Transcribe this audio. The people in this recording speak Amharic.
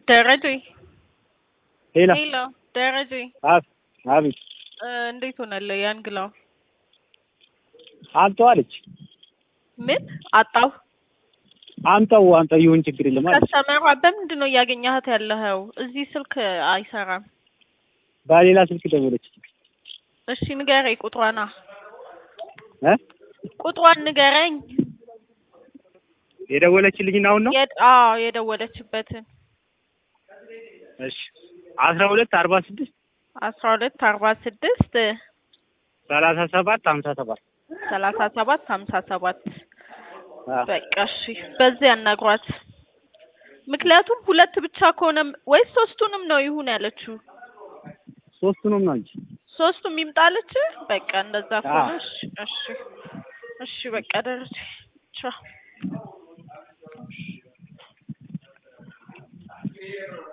ደረጀ ሄሎ ሄሎ ደረጀ አብ አቤት እ እንዴት ሆነልህ? ያን ግላው አምጣው አለች። ምን አጣው? አምጣው አምጣው ይሁን ችግር የለም አለች። ከስተመሯ በምንድን ነው እያገኘሃት ያለኸው? እዚህ ስልክ አይሰራም። በሌላ ስልክ ደወለች። እሺ ንገረኝ ቁጥሯና እ ቁጥሯን ንገረኝ። የደወለችልኝ አሁን ነው። የድ አዎ የደወለችበትን እሺ አስራ ሁለት አርባ ስድስት አስራ ሁለት አርባ ስድስት ሰላሳ ሰባት ሀምሳ ሰባት ሰላሳ ሰባት ሀምሳ ሰባት አዎ። በቃ እሺ በዚህ ያናግሯት። ምክንያቱም ሁለት ብቻ ከሆነ ወይስ ሶስቱንም ነው ይሁን ያለችው? ሶስቱንም ነው እንጂ ሶስቱም ይምጣለች። በቃ እንደዛ ከሆነ አዎ። እሺ እሺ እሺ በቃ ደረጀ ቻው